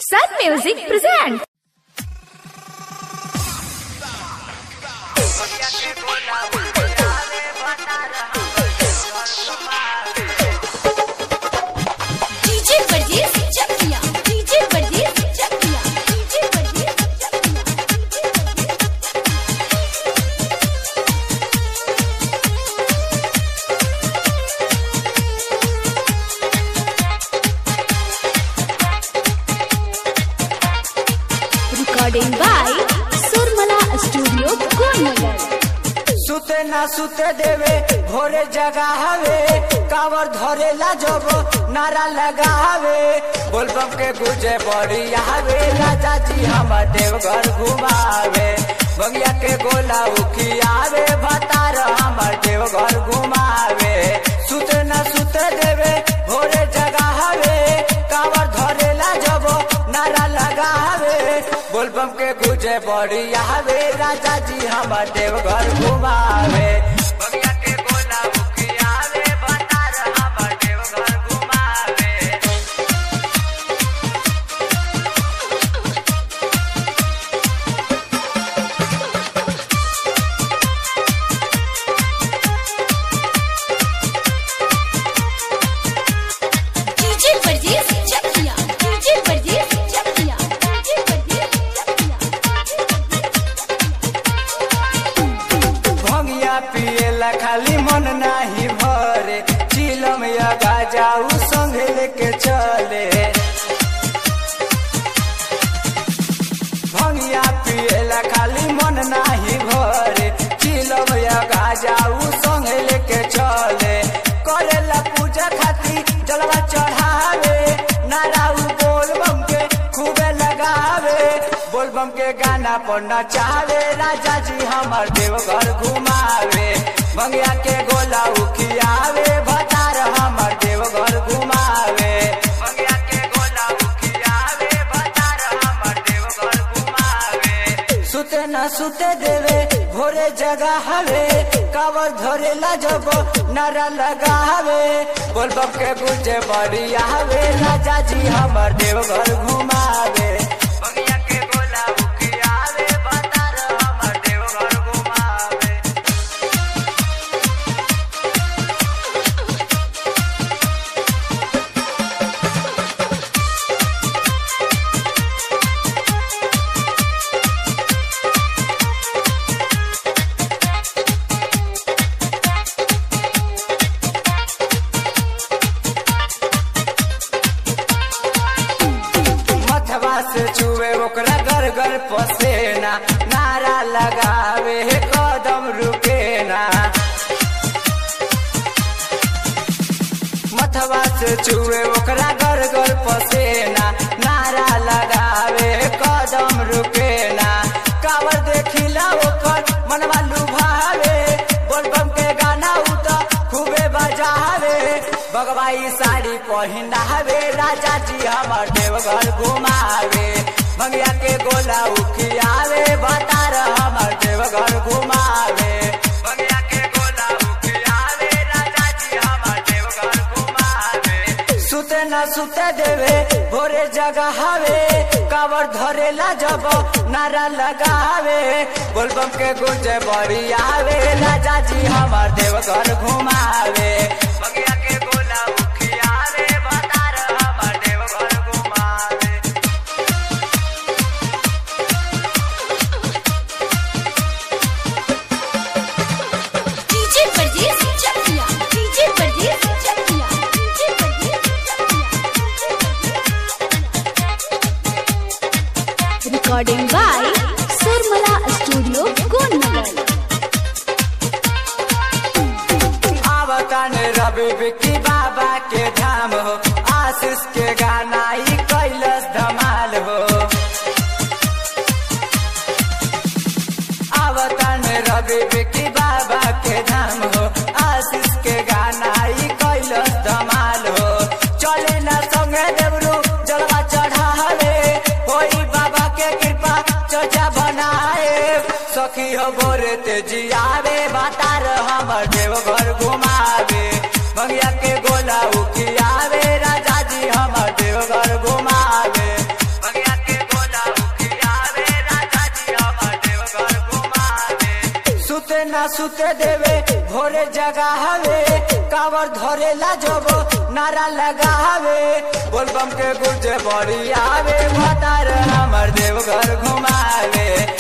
Sun Music presents. DJ Verdiz Çakya. DJ Verdiz Çakya. DJ Verdiz Çakya. Recording by Surmala Studio, Konagar. सुते ना सुते देवे भोरे जगावे कावर धरेला जब नारा लगावे बोलबम के गुजे बड़ी आवे राजा जी हम देवघर घुमावे बंगिया के गोला उखियावे भतार हमर देवघर घुमावे सुते ना सुते देवे भोरे जगावे कावर धरेला जब नारा लगावे बोलबम के गुजे बड़ी आवे राजा जी हमर देवघर घुमावे बगिया के गोला उखियावे भतार हमर देवघर घुमावे DJ Verdiz Çakya. DJ Verdiz Çakya. DJ Verdiz Çakya. भंगिया पिएला खाली मन नाही भरे चिलम या गाजाऊ संगे लेके चले भंगिया पिएला खाली मन नाही भरे चिलम या गाजाऊ संगे लेके चले करेला पूजा खाती जलवा चढ़ावे नाराऊ बोल बम के खूबे लगावे बोल बम के गाना पर नचावे राजा जी हमर देवघर घुमावे मंगिया के गोला उखियावे भतार हमर देवघर घुमावे मंगिया के गोला उखियावे भतार हमर देवघर घुमावे सुते न सुते देवे भोरे जगा हवे कावर धरेला जब नारा लगावे बोल बम के गुजे बड़ी आवे राजा जी हमर देवघर घुमावे बगिया के गोला उखियावे भतार हमर देवघर घुमावे मथवा से छुए ओकरा घर घर पसेना नारा लगावे कदम रुके ना मथवा से छुए ओकरा घर घर पसेना नारा लगावे कदम रुके ना कावर देखिला ओकर मनवा लुभावे बोलबम के गाना उत खूबे बजावे बगवाई साड़ी पहिनावे राजा जी हमर देवघर घुमावे भंगिया के गोला उखियावे भतार हमर देवघर घुमावे भंगिया के गोला उखियावे राजा जी हमर देवघर घुमावे सुते न सुते देवे भोरे जगावे कावर धरेला जब नारा लगावे बोलबम के गुंजे बड़ी आवे राजा जी हमर देवघर घुमावे बगिया के गोला उखियावे भतार हमर देवघर घुमावे DJ Verdiz Çakya. DJ Verdiz Çakya. DJ Verdiz Çakya. Recording by Surmala Studio, Konagar. आवतन रवि विक्की बाबा के धाम हो आशीष के गाना ई कैलस धमाल हो आवतन रवि विक्की बाबा के धाम हो आशीष के गाना ई कैलस धमाल हो चले न संगे देवरू जलवा चढ़ावे होई बाबा के कृपा चर्चा बनाए सखी हो गोरे तेजी आवे बातार हमर देवघर घुमावे भंगिया के गोला उखियावे राजा जी हमर देवघर घुमावे भंगिया सुते ना सुते देवे भोरे जगावे कावर धरेला जब नारा लगावे बोलबम के गुर्जे बड़ी आवे भतार हमर देवघर घुमावे